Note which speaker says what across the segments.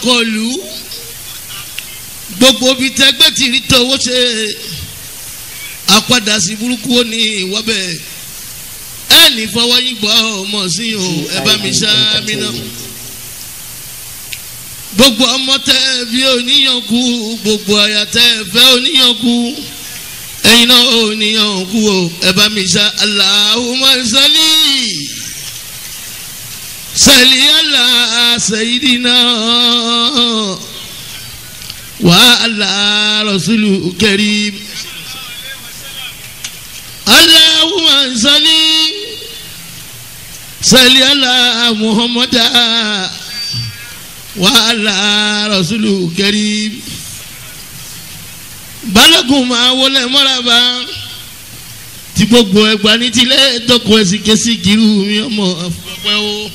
Speaker 1: kọlu gbogbo ibi tẹgbẹ́ ti rí tọwọ́ ṣe àpadà sí burúkú ó ní ìwọ́bẹ̀ ẹnì fọwọ́ yín gbọ́ ọmọ sí o ẹ bá mi ṣá mi náà gbogbo ọmọ tẹ bí oníyànkú gbogbo àyà tẹ fẹ́ oníyànkú ẹ̀yin náà oníyànkú o ẹ bá mi ṣá Allahumma salli salli ala sayyidina wa ala rasulu karim Allahumma salli salli ala muhammada wàhálà rasulu karim balógun máa wọlé mọ́ràbá tí gbogbo ẹgbà ní tilẹ̀ tọkọ ẹsìn kẹsì kiri mi ọmọ ọpẹ o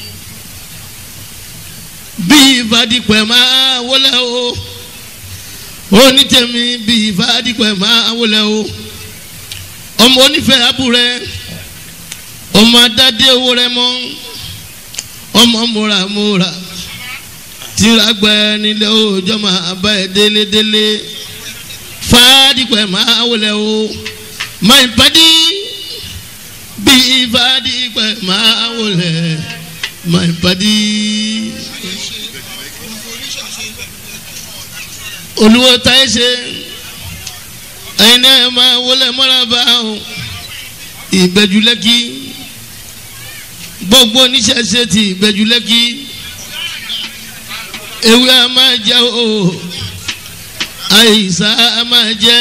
Speaker 1: bí ìfàdípẹ̀ máa wọlé o onítẹ̀mí bí ìfàdípẹ̀ máa wọlé o ọmọ onífẹ̀ẹ́ abúrẹ́ ọmọ adádé owó rẹ mọ́ ọmọ múramúra tìràgbẹ́ nílé òòjọ́ máa bá ẹ délédélé fàdípẹ̀ máa wọlé o máa ń padì bí fàdípẹ̀ máa wọlé máa ń padì. olùwọ́ táyé ṣe ẹ̀yin náà máa wọlé mọ́ra bá o ìbẹ̀jú lẹ́kì gbogbo oníṣẹ́ṣe ti ìbẹ̀jú lẹ́kì ewé a máa jẹ o àìsàn a máa jẹ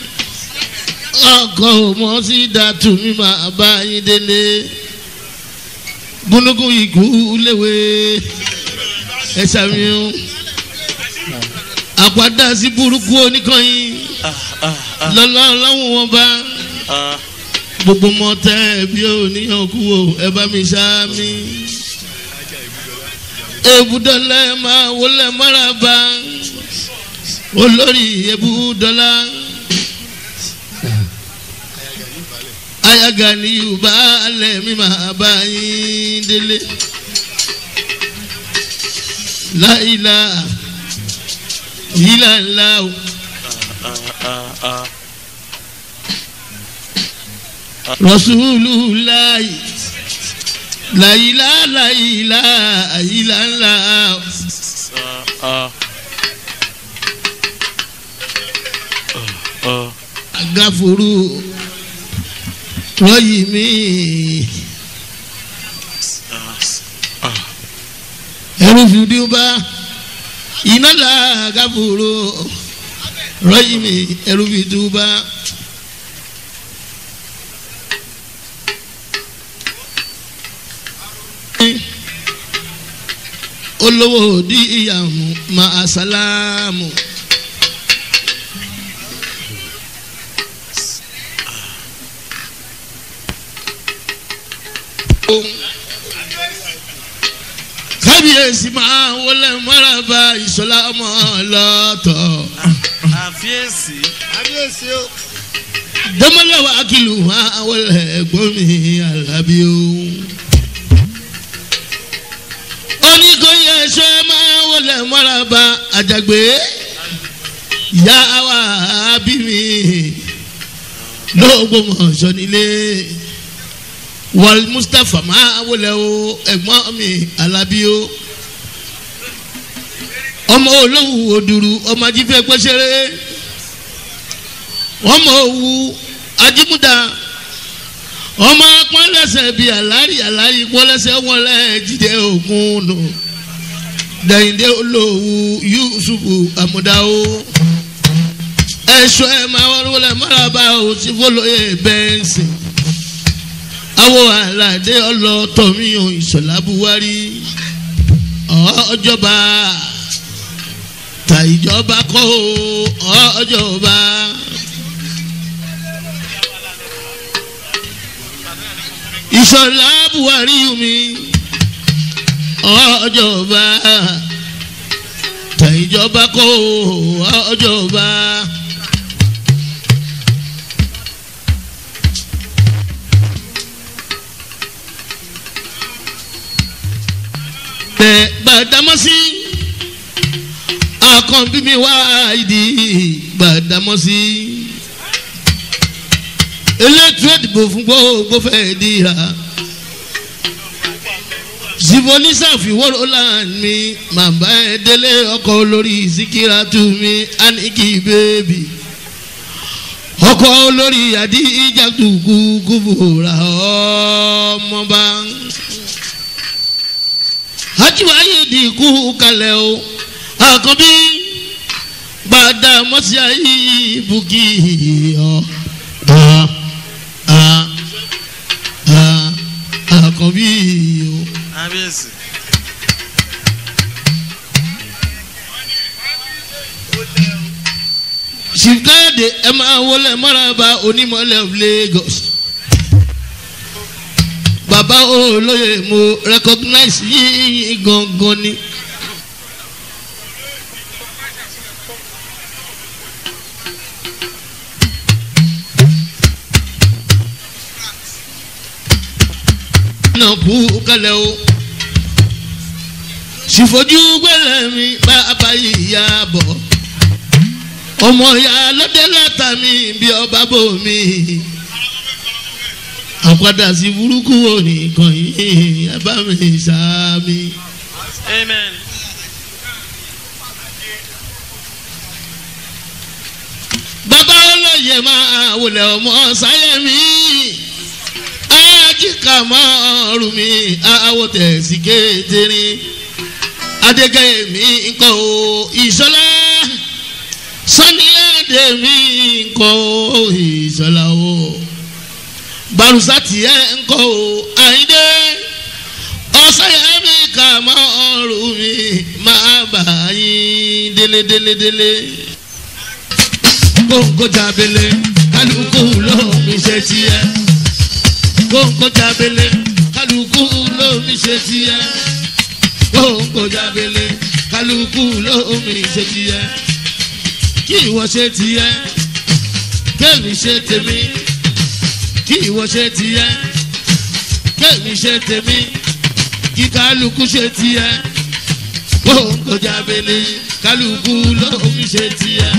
Speaker 1: ọkọ mọ sí dàtú mi máa bá yín délé gúnúgún ikú léwe ẹ ṣàmìíràn àpàdà sí burúkú oníkànnì lọ́lá ọlọ́run wọn bá gbogbo mọ tẹ bí oníyàn kú o ẹ bá mi ṣá mi ebudọlẹ máa wọlé mọ́ràbá olórí ebudọlá ayaga ni yorùbá alẹ mi máa bá yín délé láìla yìlá ńlá o. Rasulullah láyìlá láyìlá àyìlá ńlá. Agafuru rọ́yì mi. Ẹrú fìdí bá iná là agafuru rọ́yì mi ẹrú fìdí bá. olówó di ìyàmú máa sálámù. kábíyèsí máa wọlé mọ́ràbá ìṣọlá ọmọ lọ́tọ̀.
Speaker 2: àfiyèsí.
Speaker 3: kábíyèsí o.
Speaker 1: dẹ́mọ́lẹ́wà kìlù máa wọlé ẹ̀gbọ́n mi alábí o oníkóyè ṣe máa wọlé mọ́ràbá àjàgbé ìyá wa bí mi lóògbómọ̀ṣọ́ nílé wal mustapha máa wọlé o ẹ̀gbọ́n mi alábí o ọmọ olówó òdùrú ọmọ ajífẹ́ pẹ́sẹ́rẹ́ ọmọ òwú ajímúdà ọmọ pọ́nlẹ́sẹ̀ bíi àlárí àlárí pọ́nlẹ́sẹ̀ wọn lẹ́ jíde òkun nù dẹ̀yìndé olówó yusufu amúdáwó ẹ̀ṣọ́ ẹ̀ máa wọ́n wọlé mọ́ràbá o ti fọlọ́yè bẹ́ẹ̀nsì àwọn àlàdé ọlọ́tọ̀míyàn ìṣọ̀lá buhari ọjọba tàìjọba kọ́ ọjọba. ìṣọ̀lá buhari mi ọjọba tàìjọba kọ́ ọjọba. bẹ gbàdámọ́sí àkàn bí mi wá ìdí gbàdámọ́sí elétò ìdìbò fún gbogbo fẹ́ dìrà zivolisa fiworo land mi màmá ẹ délé ọkọ olórí síkírátù mi aniki bèbí ọkọ olórí àdíjà dùkú kúbúra ọmọba ajiwaye dìkú kalẹ̀ o àkànbí gbàdá mọ́sí ayé bùkì ọ̀ àkànbí o.
Speaker 2: kábíyèsí.
Speaker 1: ṣìkáyọ̀dé ẹ máa wọlé mọ́ràbà onímọ̀lẹ́ of lagos. bàbá olóye mo recognize yín gangan ni. náà kú kálẹ̀ o ṣìfojú gbẹ̀lẹ̀ mi bá abayíyá bọ̀ ọmọ ya lọ́dẹ látàmì bí ọba bò mí àpàdà sí burúkú òní kan yìí ẹ bá mi sàmì.
Speaker 2: amen.
Speaker 1: bàbá olóye máa wọlé ọmọ sáyẹmí ajíkà máa rù mí àwọ̀ tẹ̀sí kékeré adégẹ́ mi nǹkan o ìṣọlá sani ẹ̀dẹ̀ mi nǹkan o ìṣọlá o barusa tiẹ̀ nǹkan o àyíndé ọ̀sẹ̀yẹ mi kà máa rù mí máa bà yín délé délé délé kóńkó jábélé kálukú ló mi ṣe tiẹ̀ kóńkó jábélé kálukú ló mi ṣe tiẹ̀ kóńkó jábélé kálukú ló mi ṣe tiẹ̀ kí ìwọ ṣe tiẹ̀ kémi ṣe tèmi kí ìwọ ṣe tiẹ̀ kémi ṣe tèmi kí kálukú ṣe tiẹ̀ kóńkó jábélé kálukú ló mi ṣe tiẹ̀.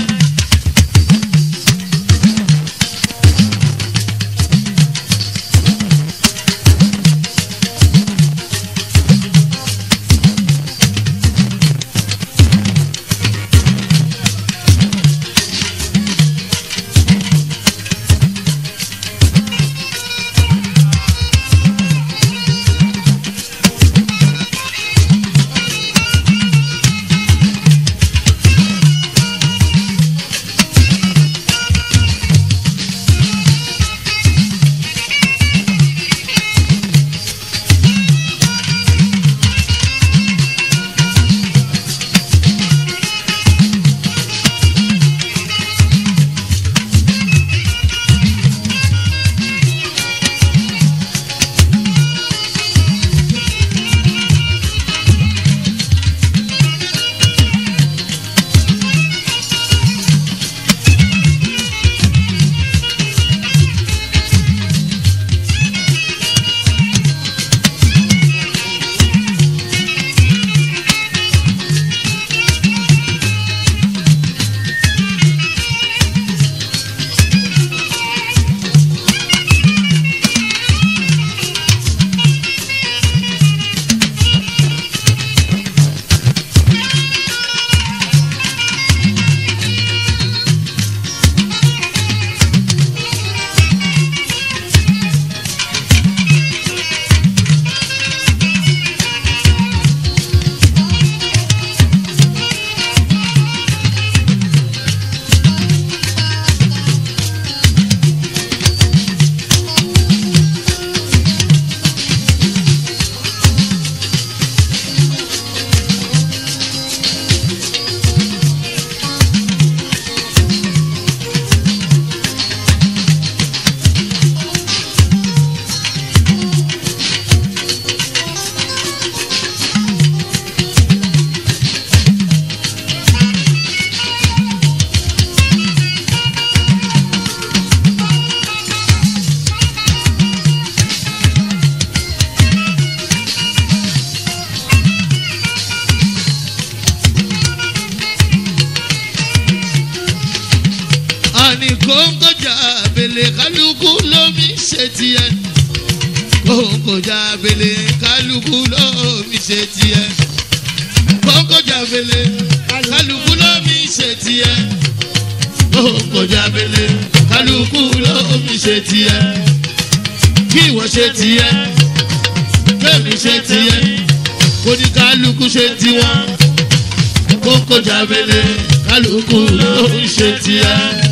Speaker 1: àní kóńkójà abèlè kálukú lómi ṣe tiẹ̀ kóńkójà abèlè kálukú lómi ṣe tiẹ̀ kóńkójà abèlè kálukú lómi ṣe tiẹ̀ kóńkójà abèlè kálukú lómi ṣe tiẹ̀ kí ìwọ ṣe tiẹ̀ kémi ṣe tiẹ̀ kóníkálukú ṣe tiwọn kóńkójà abèlè kálukú lómi ṣe tiẹ̀.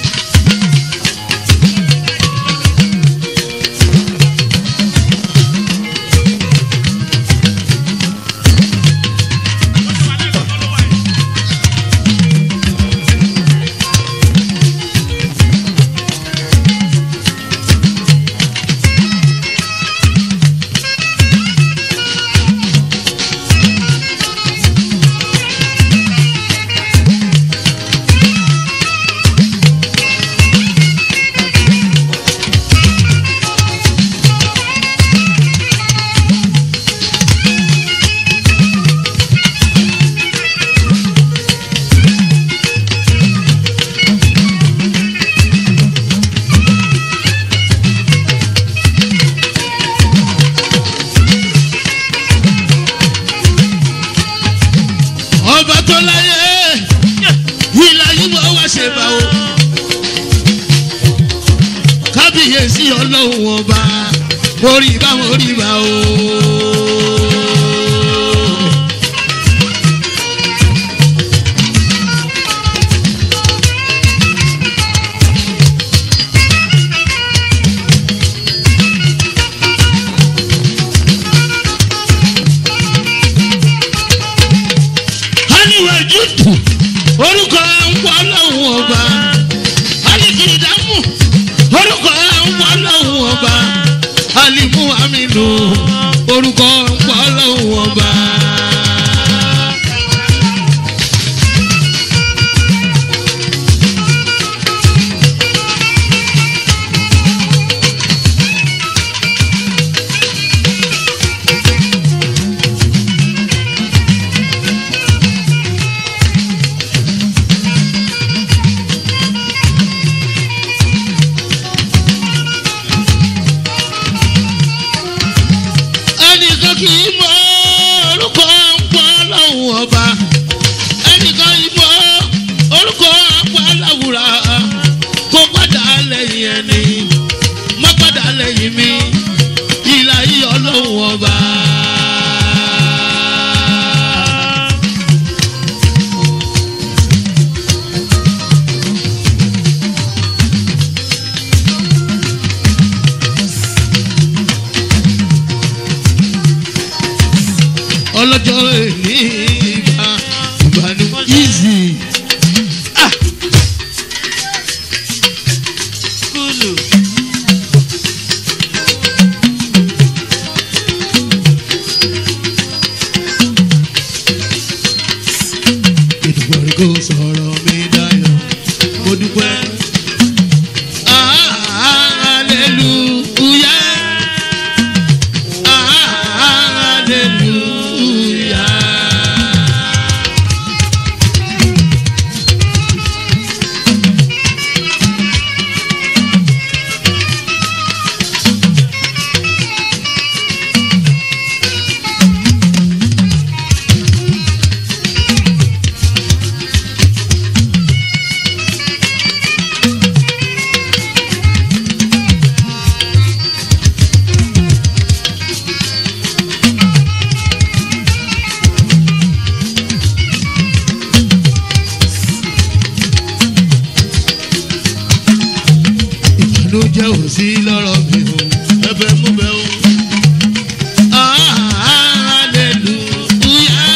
Speaker 1: ọba tó láyé ìlà yìí wọ́n wá ṣe bá o kábíyèsí ọlọ́run ọba orí bá orí bá o. haniwe jutu orúkọ ń pọ̀ lọ́hùn ọba alikiridamu orúkọ ń pọ̀ lọ́hùn ọba alimu aminu orúkọ ń pọ̀ lọ́hùn ọba. ẹnìkan kì í mọ orúkọ ń pọ̀ lọ́hùn ọba ẹnìkan kì í mọ orúkọ ń pọ̀ láwùrà kó padà lẹ́yìn ẹni má padà lẹ́yìn mi ìlà yìí ọlọ́hùn ọba. ọlọ́jọ́ èmi ìgbà ìgbà ni easy.
Speaker 2: Kúlù.
Speaker 1: ìdùnnú kò sọ̀rọ̀ mi dayọ̀ mo dúpẹ́. Hallelujah. Hallelujah. ìbànújẹ́ ò sí lọ́rọ̀ mi o ẹbẹ̀ mú bẹ́ o. Hallelujah.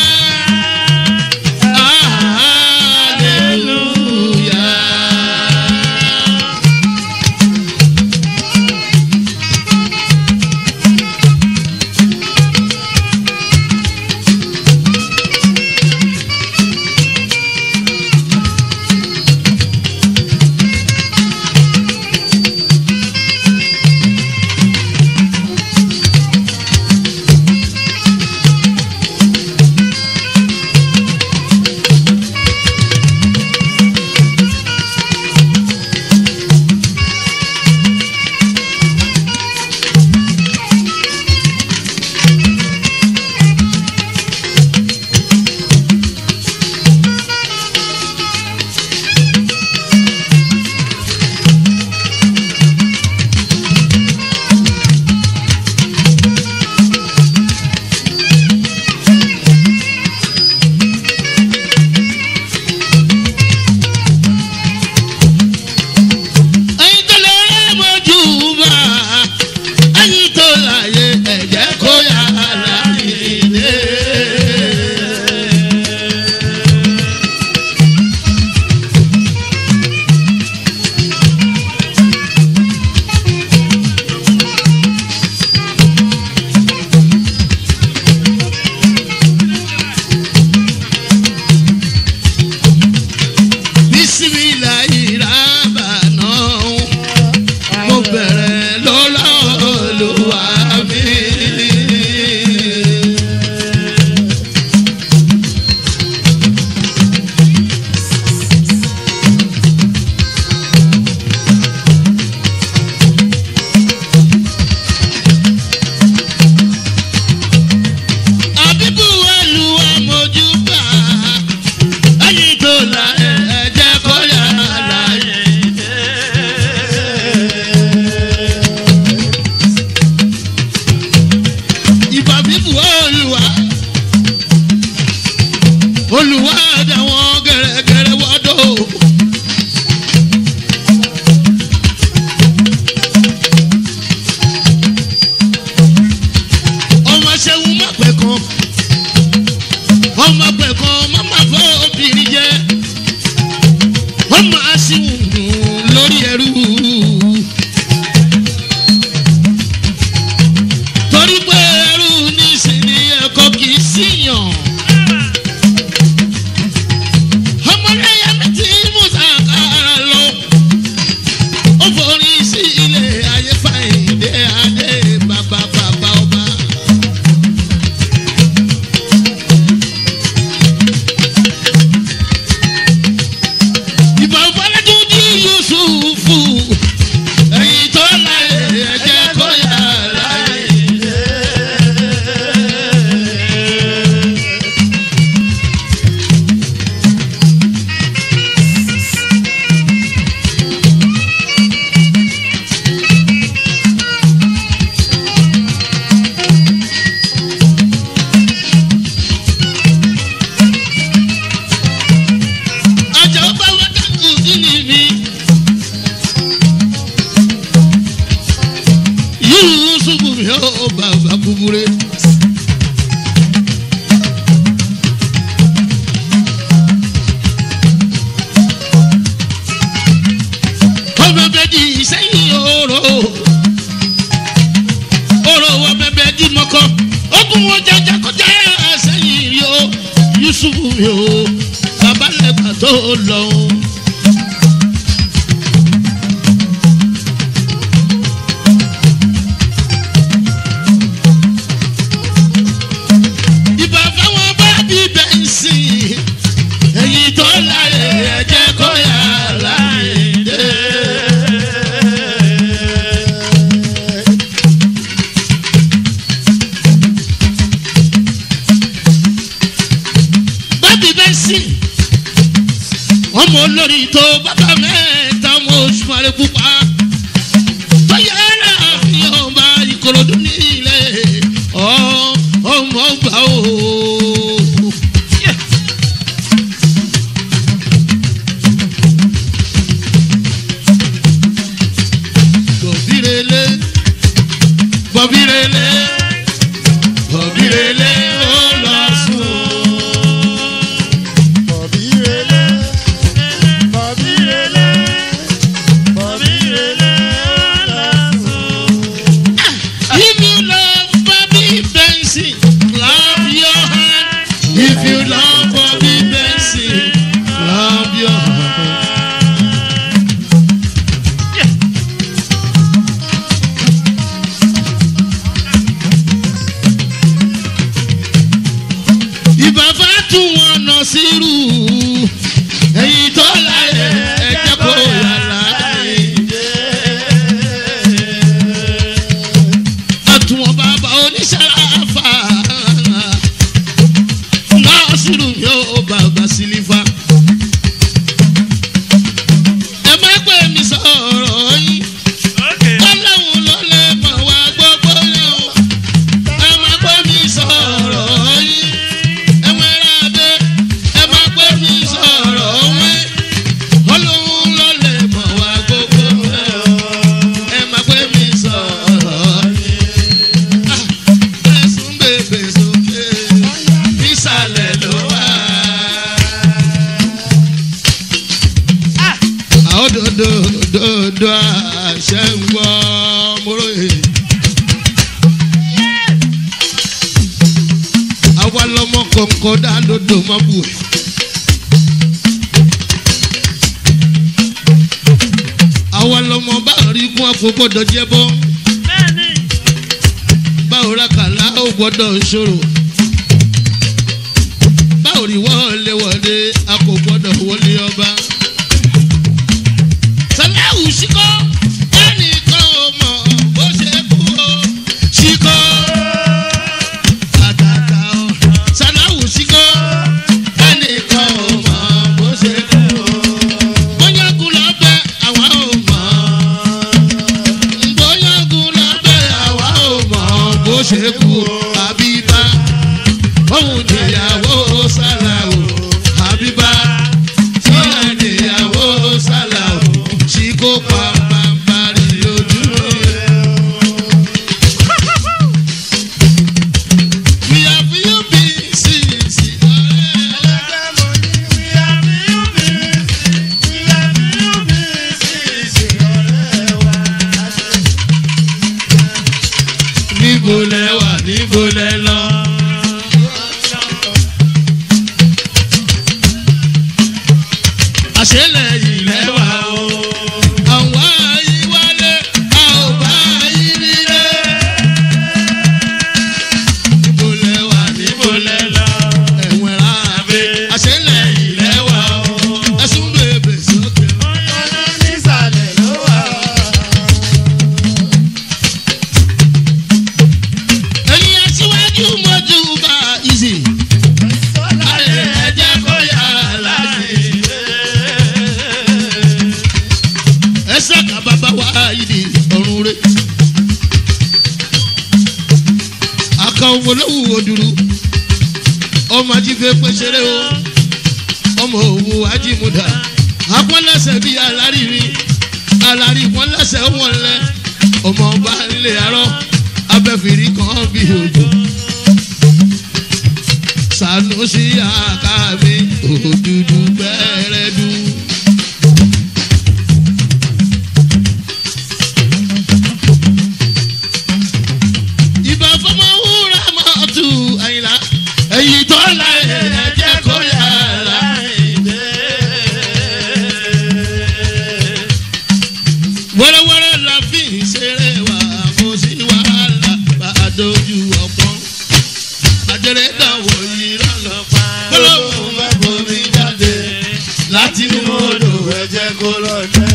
Speaker 1: Hallelujah. olùwádà wọn gẹ̀rẹ́gẹ̀rẹ́ wọ́dọ̀. ọmọ ṣẹ́wó má pẹ́ kan ọmọ pẹ́ kan má má fọ́ obìnrin jẹ́ ọmọ aṣíwùn lórí ẹrú. torí pé ẹrú nísìnyí ẹ̀kọ́ kì í síyàn. ọmọ lẹ́yìn mi tí musa kára lọ. ó forí sí ilé ayé fàyèdè adé bàbá bàbá ọba. ìbọn fọlẹ́tù ní yusufu ẹ̀yìn tó láyé ẹ̀jẹ̀ kó yà láyé. ọjà ọba wọn dàkú sílì mi. yusufu mi ò bàbá búburú. ọmọ bẹ di sẹ́yìn oró oró ọmọ bẹ di mọ́kọ́ ogun wọn jẹjẹ kọjá sẹ́yìn rí o yusufu mi ò bàbá lẹ́gbàá tó lọ. ìbá fáwọn bá bí bẹ́ǹsì èyí tó láyé ẹ̀jẹ̀ kó yà láyé dé. bábí bẹ́ǹsì ọmọ olórí tó bàbá mẹ́ta ọmọ oṣù àrẹ pupa tó yára fi ọba ìkòròdú nílẹ̀ ọ- ọmọ ọgbà o. bọ̀bírele bọ̀bírele bọ̀bírele ó lọ sùn.
Speaker 3: Bọ̀bírelé, bọ̀bírelé, bọ̀bírelé lásán.
Speaker 1: If you love Bobby Benson, clap your hand. If you love Bobby Benson, clap your hand. Ìbàbá tún wọn nà sírù. Èyí tó láyé ẹ̀jẹ̀ kó yàrá láyé. àtúwọ̀n bàbá oníṣàlàfà nọ́ọ̀sìrù yóò bàbá sílífà. ẹ má pè mí sọ̀rọ̀ yín
Speaker 2: Okay.
Speaker 1: ọlọ́run ló lè mọ̀ wá gbogbo yẹn o. ẹ má pè mí sọ̀rọ̀ yín ẹ wọ́n rà dé ẹ má pè mí sọ̀rọ̀ wín ọlọ́run ló lè mọ̀ wá gbogbo yẹn o. ẹ má pè mí sọ̀rọ̀ yín ẹ̀sùn bèbè sókè nísàlẹ̀ ló wà. àwọn dòdò dòdò àṣẹ ń gbọ́ mọ́rọ́yè. àwa lọmọ kọ̀ọ̀kan dá lódò má bù ẹ̀. àwa lọmọ bá rí kún àfọwọ́dọ̀ jẹ́ bọ́
Speaker 2: Bẹ́ẹ̀ni.
Speaker 1: báwo ra kàlá ó gbọ́dọ̀ ṣòro báwo rí wọlé wọlé a kò gbọ́dọ̀ wọlé ọba. sàláwù síkọ́ ẹnìkan ò mọ̀ bó ṣe kú o síkọ́ àtàtà o sàláwù síkọ́ ẹnìkan ò mọ̀ bó ṣe kú o bóyá kú lọ bẹ àwa ò mọ̀ bóyá kú lọ bẹ àwa ò mọ̀ bó ṣe kú o àbíbá òun níyàwó sàláwù àṣẹlẹ̀ ilẹ̀ wa o. àwa yìí wálé a ò bá yìí nílé. níbo lẹ wà níbo lẹ lọ. ẹ̀wọ̀n ra àbẹ àṣẹlẹ̀ ilẹ̀ wa o. ẹ̀sùn bèbè sókè.
Speaker 3: nísàlẹ̀ ló wà.
Speaker 1: ẹ̀yin aṣíwájú mọ́jú bá ìsì. ayé ẹ̀jẹ̀ kó yà láti. ẹsẹ̀ ká bàbá wa yìí ọ̀run rẹ̀. àkàn olówó òdùrú ọmọ ajífẹ́ pẹ́sẹ́rẹ́ o ọmọ òwò ajímúdà apọ́nlẹ́sẹ̀ bíi aláríri alárí pọ́nlẹ́sẹ̀ wọn lẹ ọmọ ọba ńlẹ̀ arọ́ abẹ́fìrí kan bí òjò sanusi akabi òdùdú gbẹrẹdú. ìbá fọmọ wúrà mọ́tò àyìnlá èyí tó la ẹ̀jẹ̀ kó yàrá wẹ́rẹ́wẹ́rẹ́ la fi ń ṣeré wa kò sí wàhálà bá a dojú ọ̀pọ̀ àjẹrẹ dàwọ̀ yìí lọ́lọ́pàá gbọ́dọ̀ bá bomi jáde láti inú odò
Speaker 3: ẹ̀jẹ̀ kó lọ jẹ́.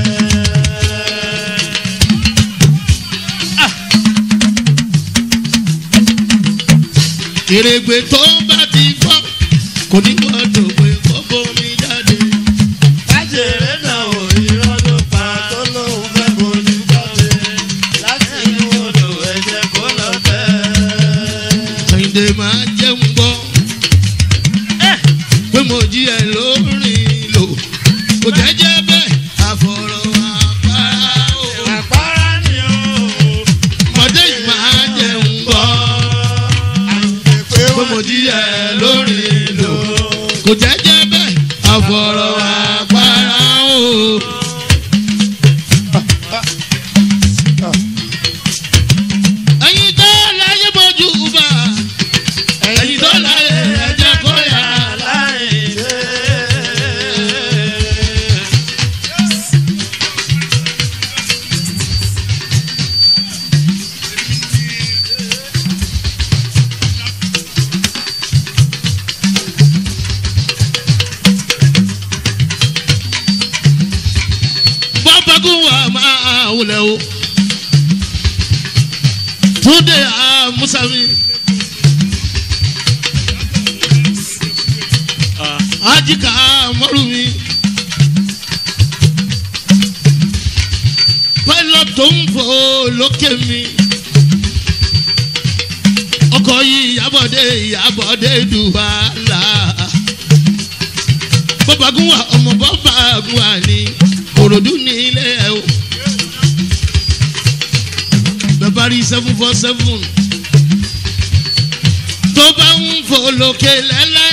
Speaker 1: kèrègbè tó bá ti fọ́ kò ní gbọ́dọ̀ pé kó bomi jáde.
Speaker 3: Kájèrè náà wò irọ́ ló pa tó lóun fẹ́ bojú jáde. Láti inú odò ẹ̀jẹ̀ kó lọ tẹ́.
Speaker 1: Kẹ́hìndé máa jẹun gbọ́ pé mo jí ẹ lórí lò kò jẹ́jẹ́ bẹ́ẹ̀ àfọ̀rọ̀ àpárá o.
Speaker 3: Àpárá ni o.
Speaker 1: ọmọdé yìí máa jẹun gbọ́
Speaker 3: Pé
Speaker 1: pé mo jí ẹ lórí lò kò jẹ́jẹ́ bẹ́ẹ̀ àfọ̀rọ̀ àpárá o. ẹyin tó láyé bójú bá ẹyin tó láyé ẹjẹ kó yà láyé. bọ́pẹ́kún wa máa wulẹ̀ o túnde àmúsàmí ajíkà mọ́rùmí pilot tó ń fò lókè mi ọkọ̀ yìí ìyàbọ̀dé ìyàbọ̀dé dùwàlà bọ́pẹ́kún wa ọmọ bọ́pẹ́kún wa ní kòròdú ní ilé ẹ̀ o bẹ́ẹ̀ rí seven four seven tó bá ń fò lókè lẹ́lẹ́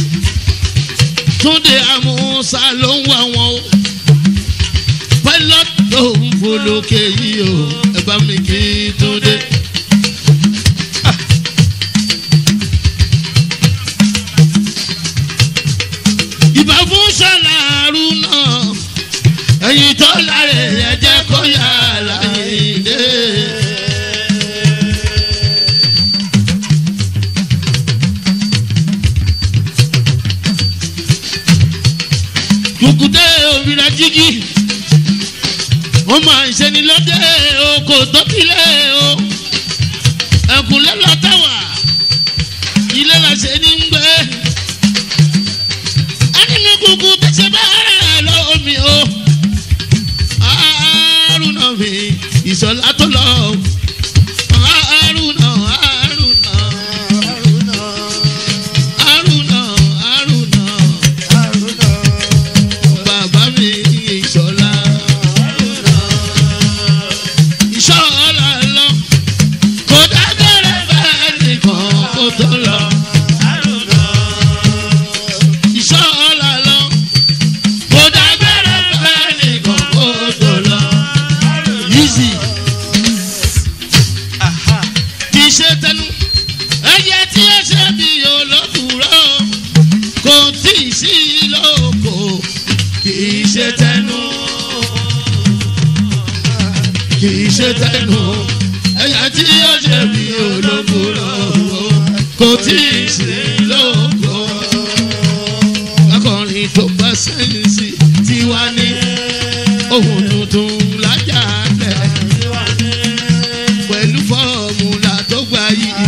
Speaker 1: túnde àmúṣà ló ń wá wọn o pilot tó ń fò lókè yìí o ẹ bá mi kí túnde. ìbá fún sàlàrú náà ẹ̀yin tó láre ẹ jẹ́ kó yà láyé dé. kùkùté òmìnira jíjí wọ́n máa ń ṣe ni lọ́dẹ oko tó kílẹ̀ o ẹ̀kúnlẹ̀ lọ́tàwà ilé la ṣe ní ń gbé ẹni ní kúkú tẹ̀sẹ̀ bá rẹ̀ lómi o àrùnà mi ìṣọ̀lá tó lọ àrùnà àrùnà àrùnà àrùnà bàbá mi ìṣọ̀lá ìṣọ̀lá lọ kò dágbére bẹ́ẹ̀ nìkan kó tó lọ. ìṣọ̀lá lọ kò dágbére bẹ́ẹ̀ nìkan kó tó lọ. Easy ṣe tẹnu ẹ̀yà tí ó ṣe bí olókùrò kò tí ì sí lóko. akọrin tó bá sẹ́yìn sí tiwa ní ohun tuntun lájà lẹ̀ pẹ̀lú fọ́ọ̀mùlà tó gbà yìí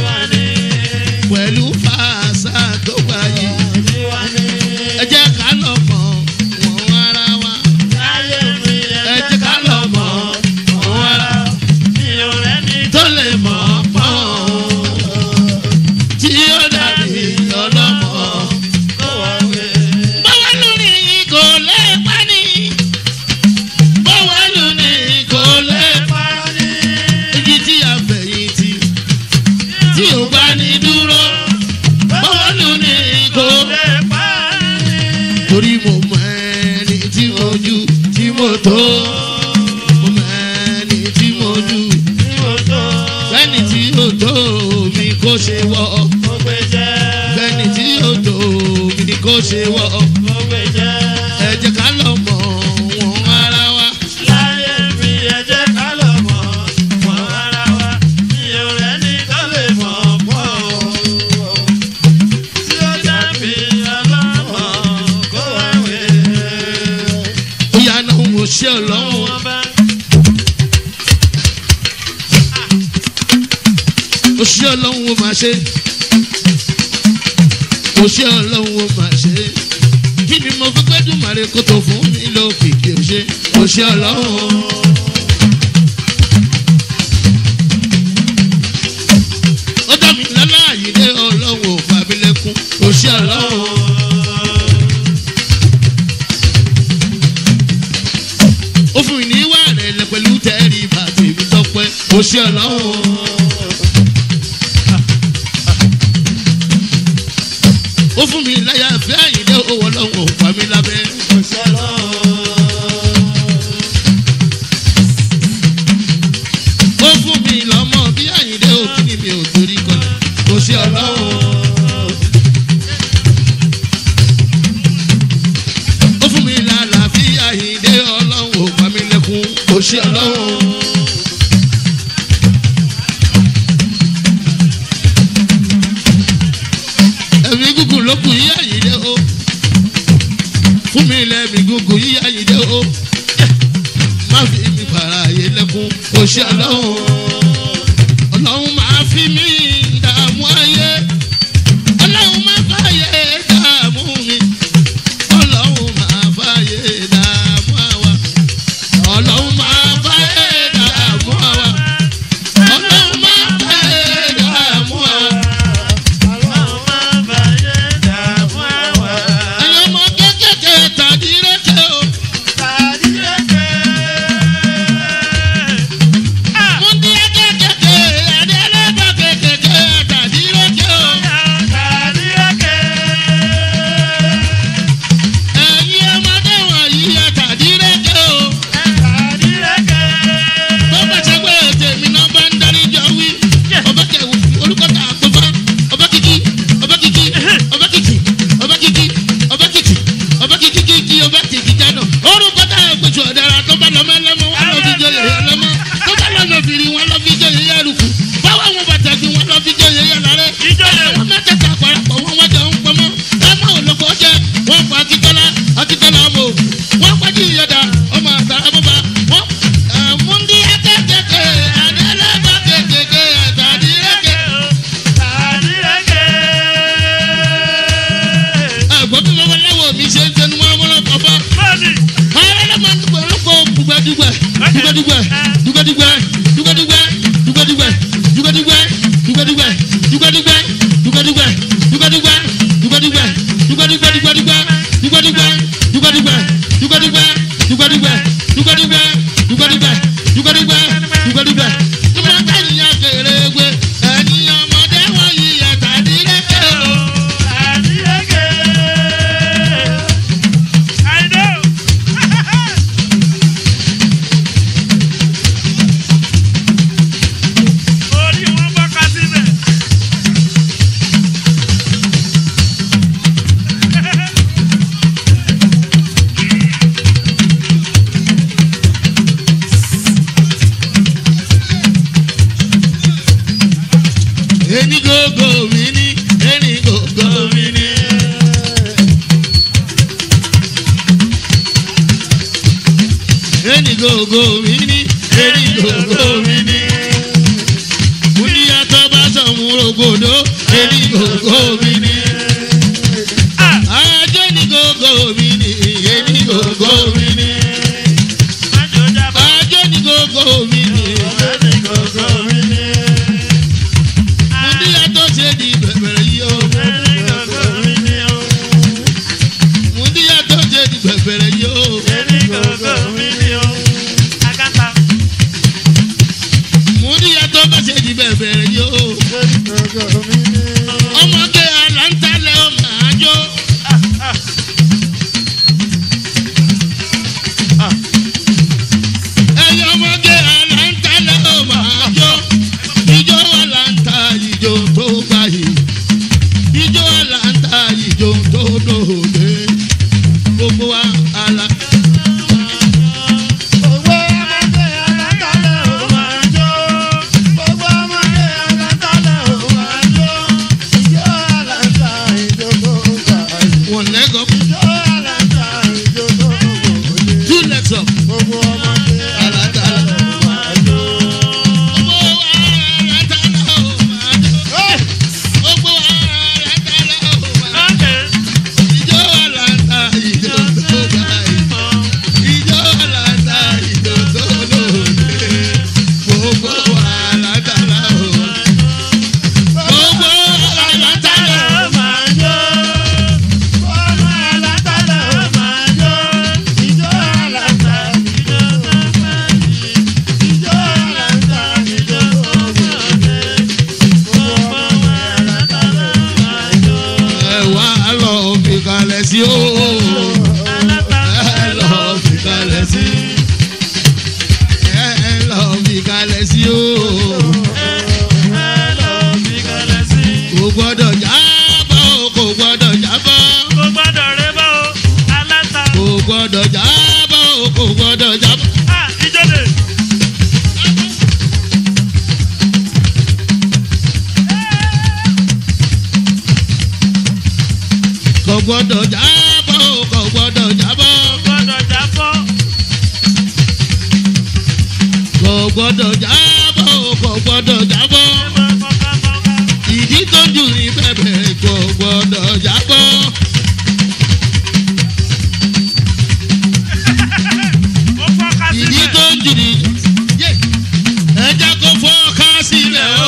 Speaker 1: pẹ̀lú fàṣà tó gbà yìí ẹ jẹ́ ká lọ mọ̀ wọ́n ara wa ẹ jẹ́ ká lọ mọ̀ wọ́n ara tó lè mọ̀ pọ̀ tí ó dàbí ọlọ́mọ. báwa lórí kò lè pa ní báwa lórí kò lè pa igi tí a fẹ̀yìntì tí ò bá ní dúró báwa lórí kò torí mo mọ ẹni tí mo jù tí mo tó mo mọ ẹni tí mo jù fẹ́ni tí ó tó mi kó ṣe wọ́ fẹ́ni tí ó tó mi kó ṣe wọ́ ẹ jẹ́ ká lọ mọ̀ wọ́n ara wa. ó yà náà mo ṣe ọlọ́run ó ṣe ọlọ́run ó máa ṣe ó ṣe ọlọ́run ó máa ṣe kí ni mo fi gbẹ́dùn màrí kó tó fún mi lókìkí ó ṣe ó ṣe ọlọ́run. ó dá mi lọ́lá àyílé ọlọ́run ò fà mí lẹ́kún ó ṣe ọlọ́run. ó fún mi ní ìwà rẹ̀ lẹ pẹ̀lú tẹ́rì bàtò ìbí tọpẹ́ ó ṣe ọlọ́run. ó fún mi láyà fẹ́ àyíndé owó ọlọ́run ò pa mí lábẹ́. ó fún mi lọ́mọ bí àyíndé òkú ni mi ò torí kọlẹ̀ ó ṣe ọlọ́run. ó fún mi lálàáfíà àyíndé ọlọ́run ò pa mí lẹ́kún ó ṣe ọlọ́run. ẹ̀mí gúgùn ló kù yí àyíndé o fún mi lẹ́mí gúgùn yí àyíndé o má fi mi fara ayé lẹ́kún ó ṣe ọlọ́run ọlọ́run máa fi mí dààmú ayé ọlọ́run máa fàyè dààmú mi ọlọ́run máa fàyè dààmú àwa ọlọ́run máa fàyè dààmú àwa ọlọ́run máa fàyè dààmú àwa. ẹ̀yin ọmọ kékèké tàbí rékè o mo ní kékèké ẹ̀dẹ́lẹ́gbà kékè gògó mi ní eri gògó mi ní. Múndíá tó bá sọ̀mù rògbòdó eri gògó mi ní. Ajé ní gògó mi ní eri gògó mi ní. Ajé ní gògó mi ní. Múndíá tó ṣe di bẹ̀bẹ̀rẹ̀ yìí o. Múndíá tó ṣe di bẹ̀bẹ̀rẹ̀ yìí o. Múndíá tó bá ṣe di bẹ̀bẹ̀rẹ̀ yìí o. Ọmọge aláǹtalẹ̀ ó máa jó. Ẹyẹ ọmọge aláǹtalẹ̀ ó máa jó. Ijó aláǹta ìjó tó gbàyè. Ijó aláǹta ìjó tó dòde. Gbogbo wa ala. One leg up, two legs up. Aláǹtalẹ̀. Gbogbo wa aláǹtalẹ̀ ó máa jó. Gbogbo wa aláǹtalẹ̀ ó máa jó. Ijó aláǹta ìjó tó gbàyè. Ijó aláǹta ìjó tó dòde. Gbogbo wa aláǹtalẹ̀ ó máa jó. Gbogbo wa aláǹtalẹ̀ ó ẹ wá lọ fi kalẹ̀ sí o. ẹ lọ fi kalẹ̀ sí. ẹ lọ fi kalẹ̀ sí o. kò gbọ́dọ̀ jábọ̀ o, kò gbọ́dọ̀ jábọ̀. kò gbọ́dọ̀ jábọ̀ o, kò gbọ́dọ̀ jábọ̀. kò gbọ́dọ̀ jábọ̀ o, kò gbọ́dọ̀ jábọ̀. kò gbọ́dọ̀ jábọ̀ o, kò gbọ́dọ̀ jábọ̀. ìdí tó ń jù ní bẹ̀bẹ̀ kò gbọ́dọ̀ jábọ̀. ìdí tó ń jù ní yé ẹja kò fọ́ ká sílẹ̀ o.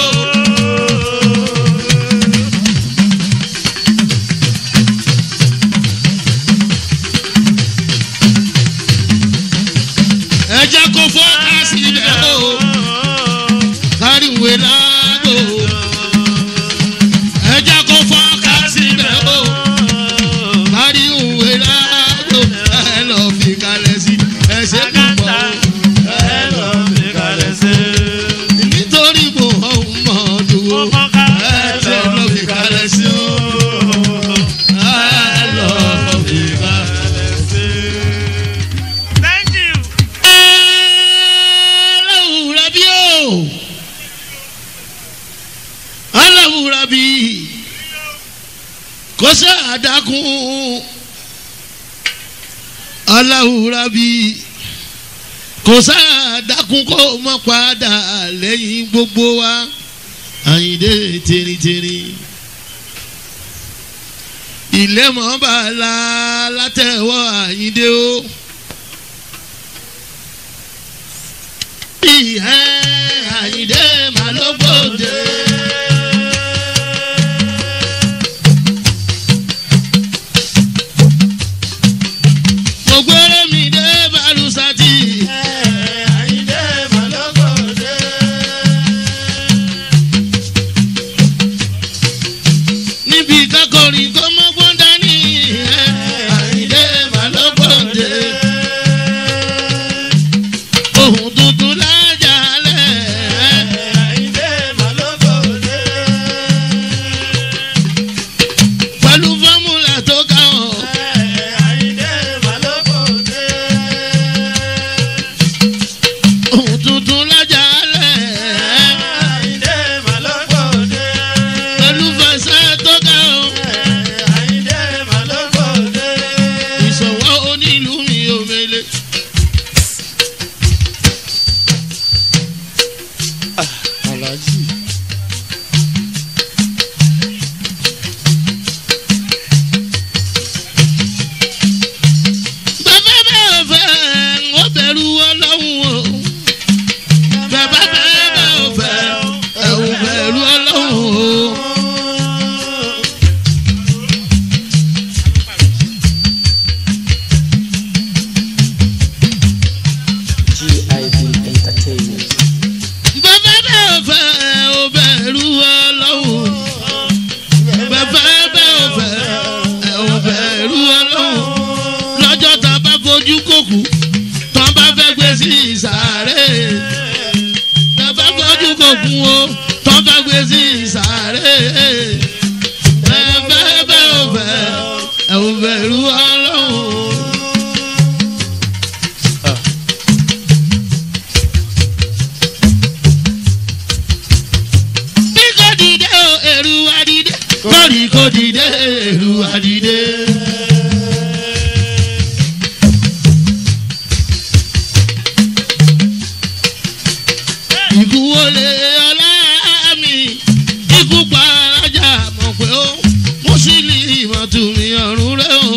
Speaker 1: ẹja kò fọ́ ká sílẹ̀ o. káríwé lágbo. ẹja kò fọ́ ká sílẹ̀ o. káríwé lágbo. ẹ lọ fi kalẹ̀ sí ẹsẹ̀ púpọ̀ o. nítorí mo ọmọ dùn o. ẹ lọ fi kalẹ̀ sí o. ẹ lọ fi kalẹ̀ sí aláwùrà bí o aláwùrà bí kò sí àdákùn aláwùrà bí kò sí àdákùn kó mọ padà lẹ́yìn gbogbo wa àyìndé tìrìtìrì ilé mọ́ bàálà látẹ̀wọ́ àyìndé o. ìhẹ́ àyìndé màlúgbòde. gbogbo eré mi dé balùsàtì. níbi kákọrin kó mọ́gbọ́n dání. ìhẹ́ àyìndé màlúgbòde. ohun tuntun lájàlẹ̀. tọ́ba gbé sí ìsàrè bẹ́ẹ̀ bẹ́ẹ̀ bẹ́ẹ̀ ò fẹ́ ẹ̀ ò bẹ̀rù ọlọ́run. bí kò dìde o èrú wa dìde kórì kò dìde èrú wa dìde. ikú wọlé ọlá mi ikú pa alájà mọ̀ pé ó mùsùlùmí ìmọ̀túnmí ọ̀run rẹ̀ o.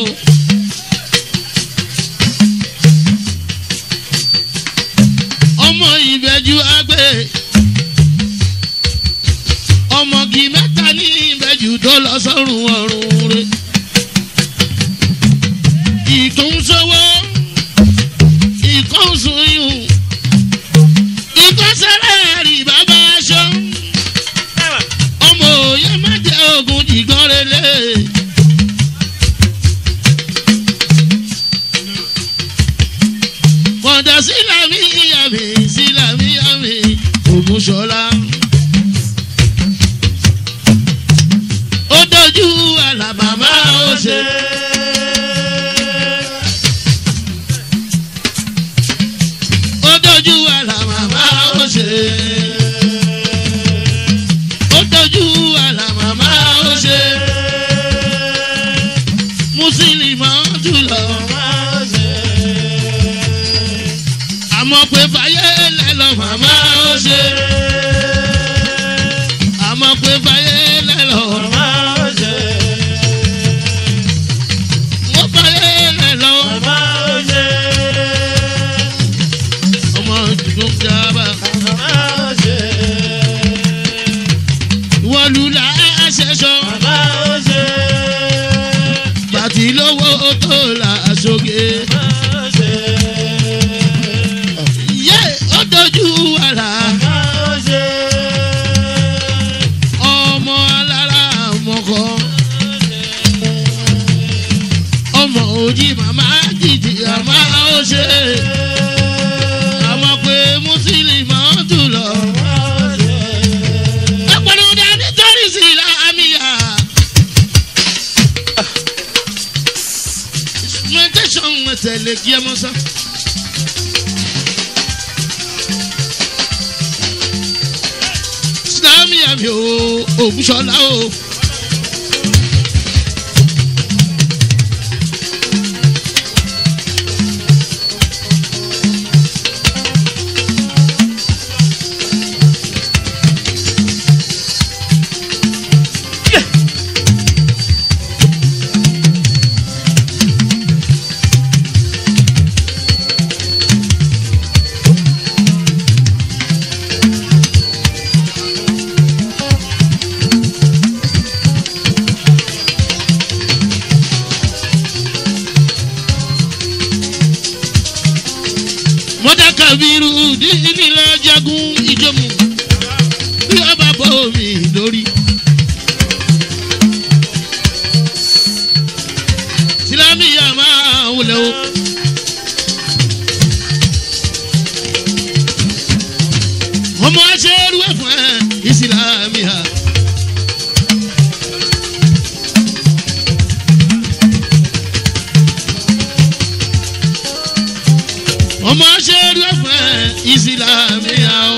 Speaker 1: ọmọ ìbẹ́jú àgbẹ̀ ọmọge mẹ́ta ní ìbẹ́jú tó lọ sọ́run ọ̀run rẹ̀. ìkún sọ́wọ́ ìkún sùnyùn ìkún sẹ́rẹ̀ rí bàbá aṣọ ọmọ òye má jẹ́ ogun jìgàn relé. kọ̀dà sílámì yàmì sílámì yàmì ògùnṣọ́lá. ó dojú àlàbàmà ó ṣe. ó dojú àlàbàmà ó ṣe. ó dojú àlàbàmà ó ṣe. mùsùlùmí jùlọ. àmọ́ pé fàyè lẹ́lọ́ màmá ó ṣe. àmọ́ pé fàyè lẹ́lọ́. mo fàyè lẹ́lọ́. ọmọ tuntun jábà. wọ́lú la ṣẹ̀ṣọ́. bàtí lówó tó la ṣoge. yé ó dojú àlà. ọmọ alára mọ̀kọ́. ọmọ òjì màmá jìjì àmà ó ṣe. àmọ́ pé mùsùlùmí ọ̀dùn lọ. ẹ̀pọ̀lọ́ dání torí sí láàmìyà. instrumentation tẹ̀lé kí ẹ mọ́ sá. láàmìyà mi ò ògùnṣọ́lá o. mọ́tà kàbírù dídí lọ jagun ìjọmù bí ọba bọ́ mi lórí. sílámìyà máa wulẹ̀ o. ọmọ aṣẹ́rú ẹ̀fọn ẹ̀ ìsìlámìyà. ọmọ aṣẹ́rú ẹ̀fọn ẹ̀ ìsìlámìyà o.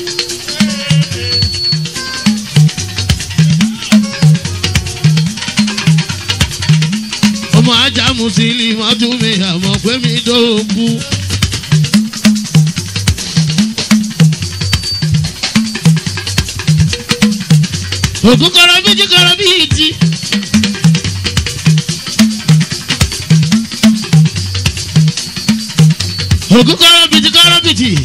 Speaker 1: ọmọ ajá mùsùlùmí ọdún mi àmọ́ pé mi dóòkú. ògùn kọrọ bíjì kọrọ bíi ti. ògùn kọrọ bíjì kọrọ bíi ti.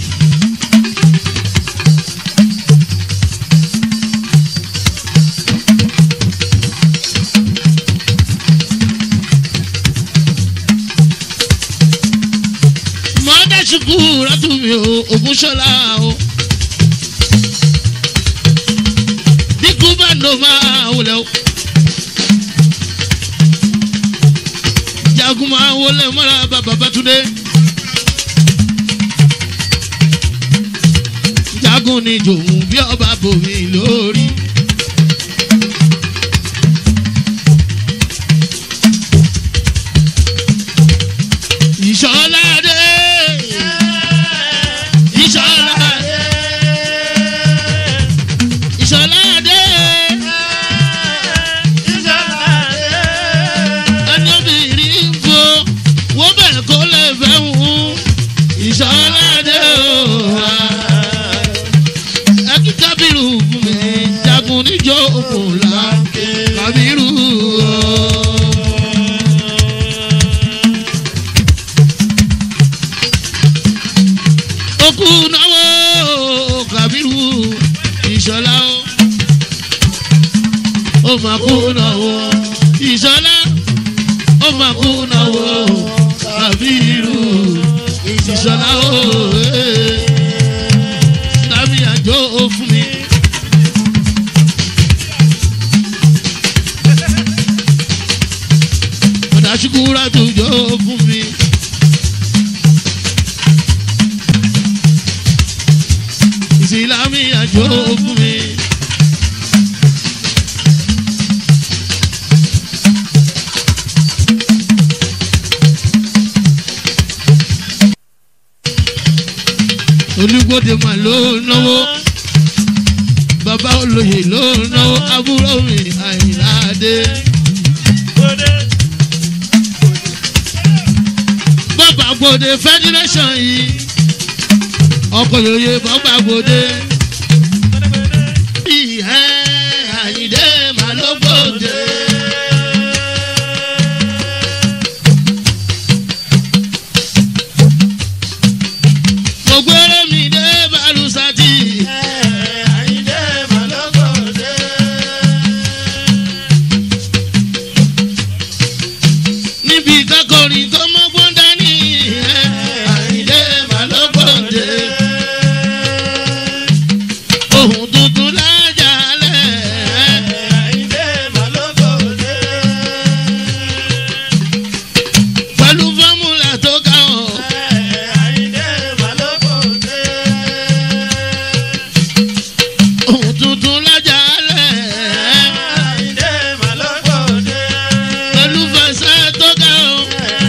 Speaker 1: mọ́dà ṣùkú rátùmí o ògùn ṣọlá o. bíkú bá lò máa wọlé o. jagun máa wọlé mọ́ra bàbá bàtúndé. jagun jagun ni jòun bí ọba bòmí lórí. ìṣọ́ládé ìṣọ́ládé ìṣọ́ládé ẹni obìnrin ń fo wọ́n bẹ̀ kó lè fẹ́ wù ìṣọ́ládé o ẹkí kábírù fún mi jagun níjó òkùnlá kábírù o. okú náwó kàbírù ìṣọlá o ó mà kú náwó ìṣọlá ó mà kú náwó kàbírù ìṣọlá o tàbí àjọ fún mi. ọ̀dà ṣùkúrà tó jọ fún mi. ìsìlámì àjò fún mi. olùgbòde mà ló náwó bàbá olóyè ló náwó àbúrò mi àyìnláde. bàbá gbòde federation yìí ọkọ̀ yòòyè bàbá gbòde. ìhẹ́ àyìndé mà ló gbòde. mo gbére mi dé balùsàtì. níbi kákọrin tó mọ́gbọ́n dání. àyìndé mà ló gbòde. ohun tuntun lájà lẹ̀. pẹ̀lú fọ́múlà tó ká ọ̀. ohun tuntun lájà lẹ̀. pẹ̀lú fẹsẹ̀ tó ká ọ̀.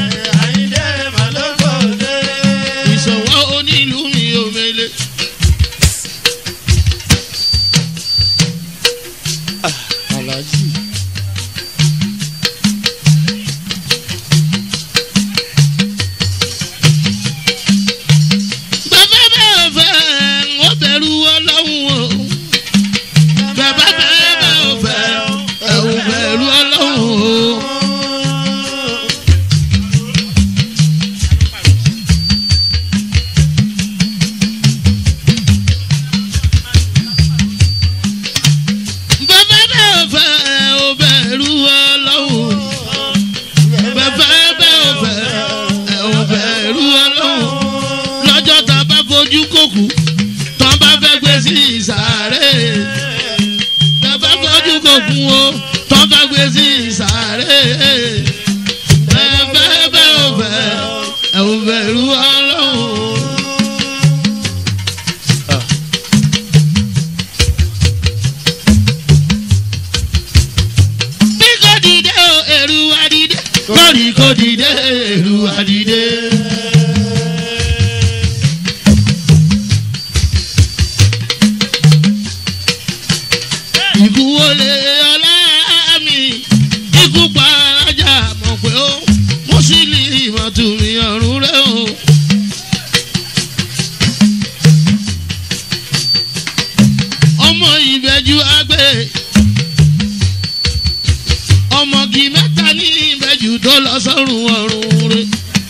Speaker 1: ìṣòwò onílù mi ò mele.
Speaker 3: Alhaji.
Speaker 1: bàbá bẹ́ẹ̀ fẹ́ ó bẹ̀rù ọlọ́run o. bàbá bẹ́ẹ̀ fẹ́ ẹ̀ ò bẹ̀rù ọlọ́run o. bàbá bẹ́ẹ̀ fẹ́ ẹ̀ ò bẹ̀rù ọlọ́run. bàbá bẹ́ẹ̀ fẹ́ ẹ̀ ò bẹ̀rù ọlọ́run lọ́jọ́ tá a bá fojú kòkù tó a bá fẹ́ gbé sí ìsàrè. tá a bá fojú kòkù o tó a bá gbé sí ìsàrè. ẹ bẹ́ẹ̀ bẹ́ẹ̀ ò fẹ́ ẹ ò bẹ̀rù ọlọ́run. bí kò dìde o èrú wa dìde kórì kò dìde èrú wa dìde. ikú wọlé ọlá mi ikú pa alájà mọ̀ pé ó mùsùlùmí ìmọ̀túnmí ọ̀run rẹ̀ o. ọmọ ìbẹ́jú àgbẹ̀ ọmọge mẹ́ta ní ìbẹ́jú tó lọ sọ́run ọ̀run rẹ̀.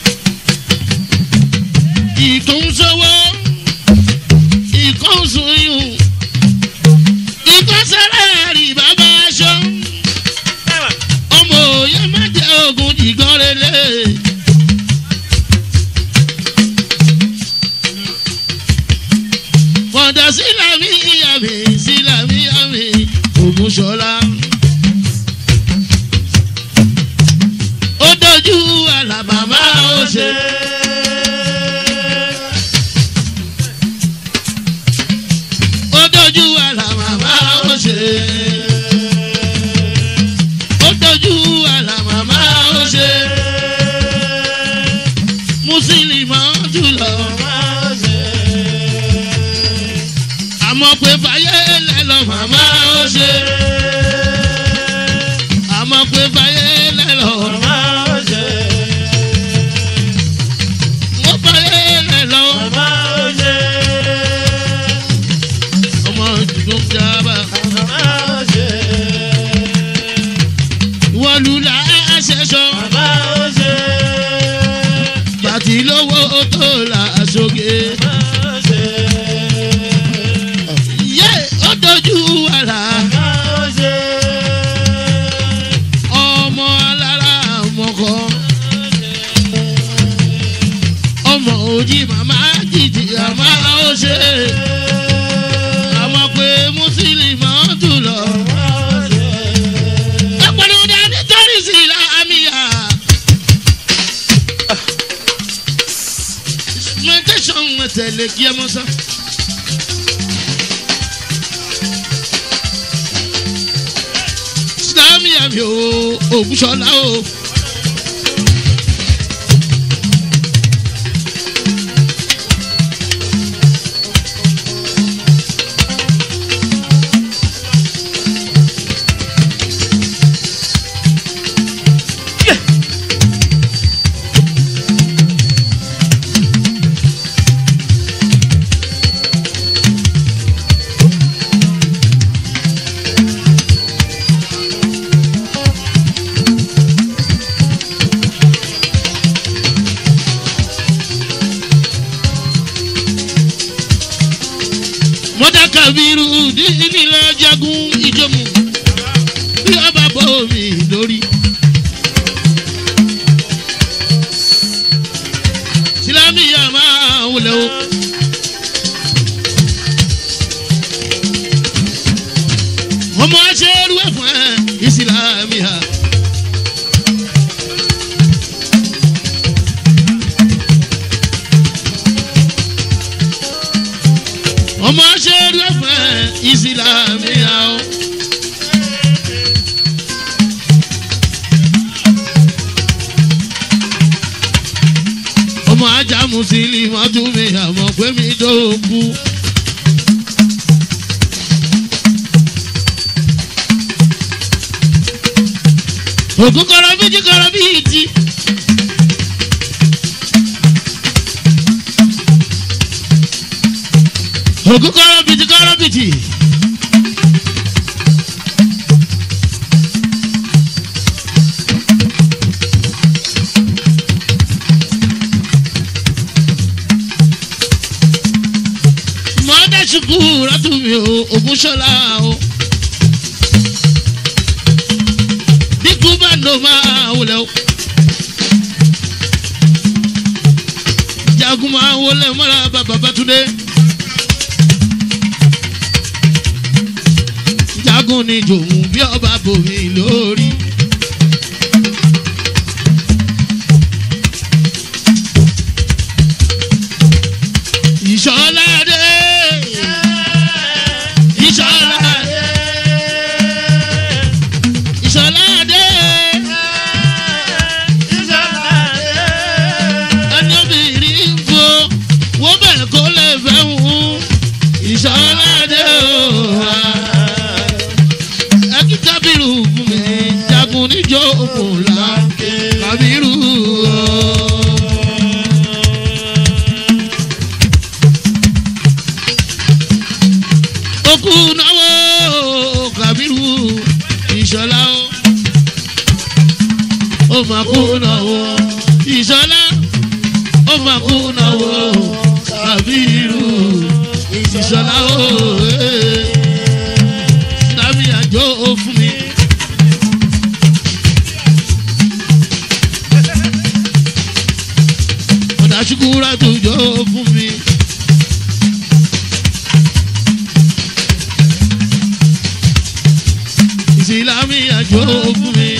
Speaker 1: ìkún sọ́wọ́ ìkún sùnyùn ìkún sẹ́rẹ̀ rí bàbá aṣọ ọmọ òye má jẹ́ ogun jìgàn relé. kọ̀dà sílámì àmì sílámì àmì ògúnṣọlá. ó dojú àlàbàmà ó ṣe. fojì màmá jìjì àmà ó ṣe àmọ́ pé mùsùlùmí tún lọ. ẹ̀pọ̀lù dání torí sí láàmìyà. meditation tẹ̀lé kí ẹ mọ́ sá. láàmìyà mi ò ògùnṣọ́lá o. mọ́tà kàbírù dídí lọ jagun ìjọmù bí ọba bọ́ mi lórí. sílámìyà máa wulẹ̀ o. ọmọ aṣẹ́rú ẹ̀fọn ẹ̀ ìsìlámìyà. ọmọ aṣẹ́rú ẹ̀fọn ẹ̀ ìsìlámìyà o. ọmọ ajá mùsùlùmí wọn tún mi àmọ́ pé mi dóòkú. ògùn kọrọ bíjì kọrọ bíi ti. ògùn kọrọ bíjì kọrọ bíi ti. mọ́tà ṣùkú rọ́tùmí o ògùn ṣọlá o. bíkú bá lò máa wọlé o. jagun máa wọlé mọ́ra bàbá bàtúndé. jagun ni jòmù bí ọba bòmí lórí. ìṣọ́lá dé. ìṣọ́lá dé. ìṣọ́lá dé. ẹni obìnrin ń fo wọ́n bẹ̀ kó lè fẹ́ wù ìṣọ́lá dé o. ẹ kí kábírù fún mi jagun níjó òkùnlá kábírù o. okú náwó kàbírù ìṣọlá o ó máa kú náwó ìṣọlá ó máa kú náwó kàbírù ìṣọlá o tàbí àjọ fún mi. ọ̀dà ṣùkúrà tó jọ fún mi. ìsìlámì àjò fún mi.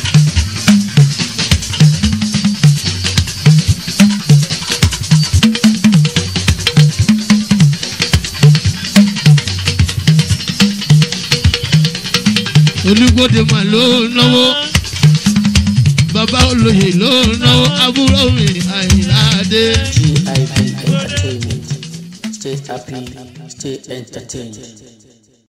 Speaker 1: olùgbòde mà ló ń náwó bàbá olóyè ló ń náwó àbúrò mi àyìnláde.
Speaker 4: GIB Entertainment. Stay happy, stay entertained.